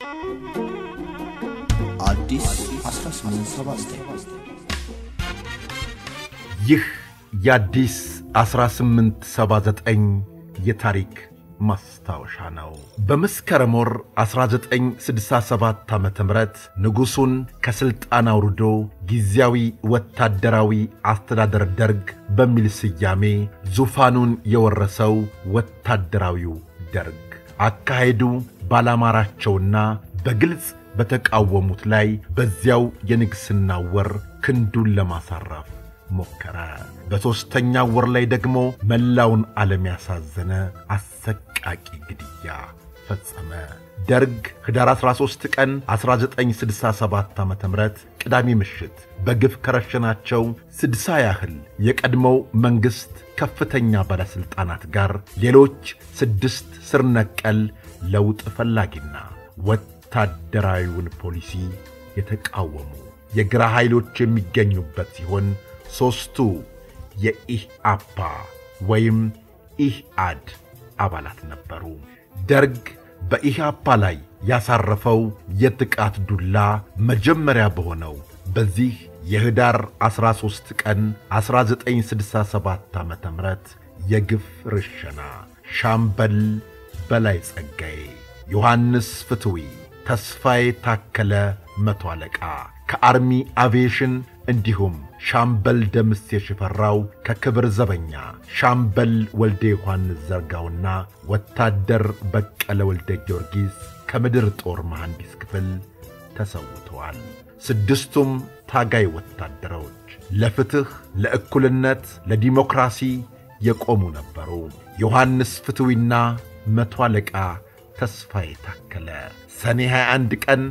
አዲስ 1879 ይህ የአዲስ 1879 የታሪክ ማስታወሻ ነው። በመስከረም ወር 1967 ዓ ም ንጉሡን ከሥልጣን አውርዶ ጊዜያዊ ወታደራዊ አስተዳደር ደርግ በሚል ስያሜ ዙፋኑን የወረሰው ወታደራዊው ደርግ አካሄዱ ባላማራቸውና በግልጽ በተቃወሙት ላይ በዚያው የንግሥና ወር ክንዱን ለማሳረፍ ሞከረ። በሦስተኛው ወር ላይ ደግሞ መላውን ዓለም ያሳዘነ አሰቃቂ ግድያ ፈጸመ። ደርግ ኅዳር 13 ቀን 1967 ዓ ም ቅዳሜ ምሽት በግፍ ከረሸናቸው ስድሳ ያህል የቀድሞው መንግሥት ከፍተኛ ባለሥልጣናት ጋር ሌሎች ስድስት ስር ነቀል ለውጥ ፈላጊና ወታደራዊውን ፖሊሲ የተቃወሙ የግራ ኃይሎች የሚገኙበት ሲሆን ሦስቱ የኢህአፓ ወይም ኢህአድ አባላት ነበሩ። ደርግ በኢህአፓ ላይ ያሳረፈው የጥቃት ዱላ መጀመሪያ በሆነው በዚህ የኅዳር 13 ቀን 1967 ዓ ም የግፍ ርሸና ሻምበል በላይ ጸጋዬ፣ ዮሐንስ ፍትዊ፣ ተስፋዬ ታከለ መቶ አለቃ ከአርሚ አቪዬሽን እንዲሁም ሻምበል ደምሴ ሽፈራው ከክብር ዘበኛ፣ ሻምበል ወልደ ዮሐንስ ዘርጋውና ወታደር በቀለ ወልደ ጊዮርጊስ ከምድር ጦር መሐንዲስ ክፍል ተሰውተዋል። ስድስቱም ታጋይ ወታደሮች ለፍትሕ፣ ለእኩልነት፣ ለዲሞክራሲ የቆሙ ነበሩ። ዮሐንስ ፍትዊና መቶ አለቃ ተስፋዬ ታከለ ሰኔ 21 ቀን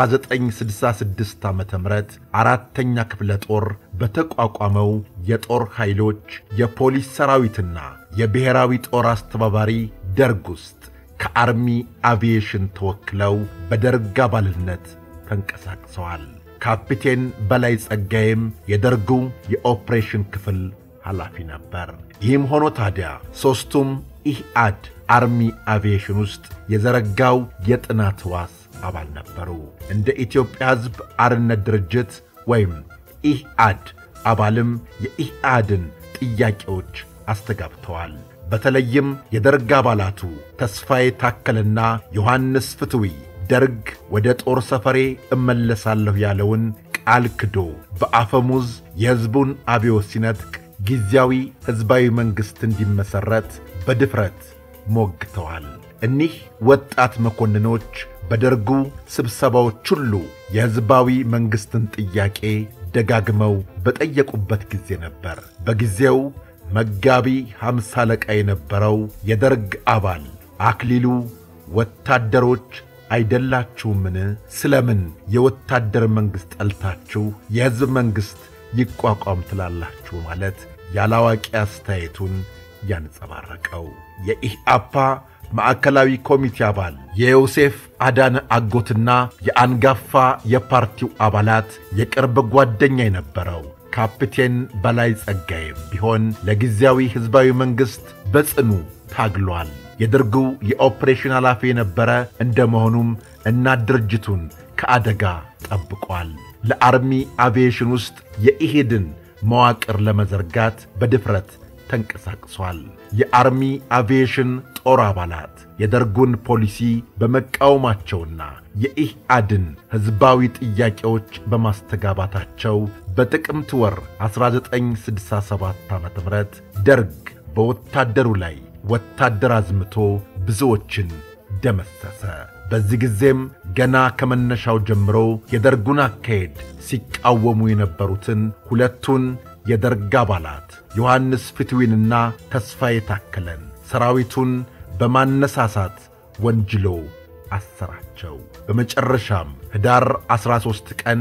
1966 ዓ ም አራተኛ ክፍለ ጦር በተቋቋመው የጦር ኃይሎች የፖሊስ ሰራዊትና የብሔራዊ ጦር አስተባባሪ ደርግ ውስጥ ከአርሚ አቪዬሽን ተወክለው በደርግ አባልነት ተንቀሳቅሰዋል። ካፒቴን በላይ ጸጋዬም የደርጉ የኦፕሬሽን ክፍል ኃላፊ ነበር። ይህም ሆኖ ታዲያ ሦስቱም ኢህአድ አርሚ አቪዬሽን ውስጥ የዘረጋው የጥናት ዋስ አባል ነበሩ። እንደ ኢትዮጵያ ሕዝብ አርነት ድርጅት ወይም ኢህአድ አባልም የኢህአድን ጥያቄዎች አስተጋብተዋል። በተለይም የደርግ አባላቱ ተስፋዬ ታከልና ዮሐንስ ፍትዊ ደርግ ወደ ጦር ሰፈሬ እመለሳለሁ ያለውን ቃል ክዶ በአፈሙዝ የሕዝቡን አብዮት ሲነጥቅ ጊዜያዊ ሕዝባዊ መንግሥት እንዲመሠረት በድፍረት ሞግተዋል። እኒህ ወጣት መኮንኖች በደርጉ ስብሰባዎች ሁሉ የሕዝባዊ መንግሥትን ጥያቄ ደጋግመው በጠየቁበት ጊዜ ነበር። በጊዜው መጋቢ ሐምሳ አለቃ የነበረው የደርግ አባል አክሊሉ ወታደሮች አይደላችሁምን? ስለምን የወታደር መንግሥት ጠልታችሁ የሕዝብ መንግሥት ይቋቋም ትላላችሁ? ማለት ያላዋቂ አስተያየቱን ያንጸባረቀው የኢህአፓ ማዕከላዊ ኮሚቴ አባል የዮሴፍ አዳነ አጎትና የአንጋፋ የፓርቲው አባላት የቅርብ ጓደኛ የነበረው ካፕቴን በላይ ጸጋዬም ቢሆን ለጊዜያዊ ሕዝባዊ መንግሥት በጽኑ ታግሏል። የደርጉ የኦፕሬሽን ኃላፊ የነበረ እንደ መሆኑም እናት ድርጅቱን ከአደጋ ጠብቋል። ለአርሚ አቪዬሽን ውስጥ የኢሄድን መዋቅር ለመዘርጋት በድፍረት ተንቀሳቅሷል። የአርሚ አቪዬሽን ጦር አባላት የደርጉን ፖሊሲ በመቃወማቸውና የኢህአድን ሕዝባዊ ጥያቄዎች በማስተጋባታቸው በጥቅምት ወር 1967 ዓ ም ደርግ በወታደሩ ላይ ወታደር አዝምቶ ብዙዎችን ደመሰሰ። በዚህ ጊዜም ገና ከመነሻው ጀምሮ የደርጉን አካሄድ ሲቃወሙ የነበሩትን ሁለቱን የደርግ አባላት ዮሐንስ ፍትዊንና ተስፋዬ ታከለን ሰራዊቱን በማነሳሳት ወንጅሎ አሰራቸው። በመጨረሻም ኅዳር 13 ቀን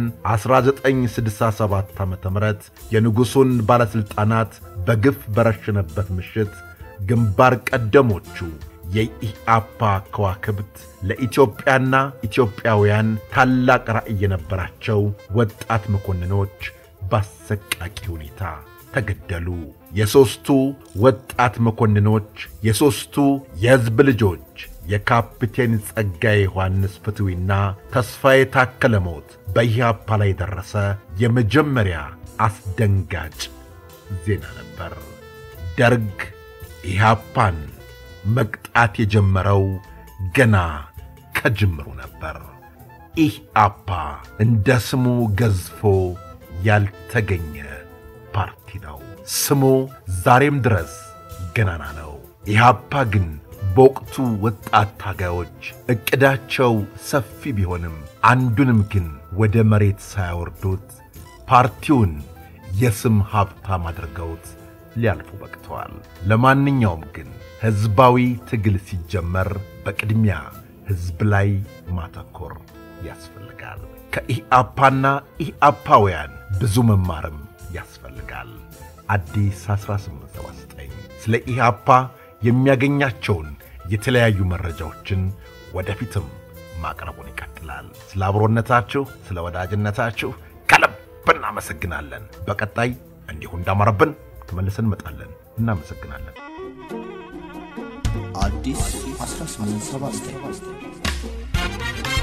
1967 ዓ ም የንጉሡን ባለሥልጣናት በግፍ በረሸነበት ምሽት ግንባር ቀደሞቹ የኢህአፓ ከዋክብት ለኢትዮጵያና ኢትዮጵያውያን ታላቅ ራዕይ የነበራቸው ወጣት መኮንኖች በአሰቃቂ ሁኔታ ተገደሉ። የሦስቱ ወጣት መኮንኖች የሦስቱ የሕዝብ ልጆች የካፕቴን ጸጋዬ ዮሐንስ ፍትዊና ተስፋዬ ታከለ ሞት በኢህአፓ ላይ የደረሰ የመጀመሪያ አስደንጋጭ ዜና ነበር። ደርግ ኢህአፓን መቅጣት የጀመረው ገና ከጅምሩ ነበር። ኢህአፓ እንደ ስሙ ገዝፎ ያልተገኘ ፓርቲ ነው። ስሙ ዛሬም ድረስ ገናና ነው። ኢህአፓ ግን በወቅቱ ወጣት ታጋዮች ዕቅዳቸው ሰፊ ቢሆንም አንዱንም ግን ወደ መሬት ሳያወርዱት ፓርቲውን የስም ሀብታም አድርገውት ሊያልፉ በቅተዋል። ለማንኛውም ግን ሕዝባዊ ትግል ሲጀመር በቅድሚያ ሕዝብ ላይ ማተኮር ያስፈልጋል። ከኢህአፓና ኢህአፓውያን ብዙ መማርም ያስፈልጋል። አዲስ 1879 ስለ ኢህአፓ የሚያገኛቸውን የተለያዩ መረጃዎችን ወደፊትም ማቅረቡን ይቀጥላል። ስለ አብሮነታችሁ፣ ስለ ወዳጅነታችሁ ከልብ እናመሰግናለን። በቀጣይ እንዲሁ እንዳማረብን ተመልሰን እንመጣለን። እናመሰግናለን። አዲስ 1879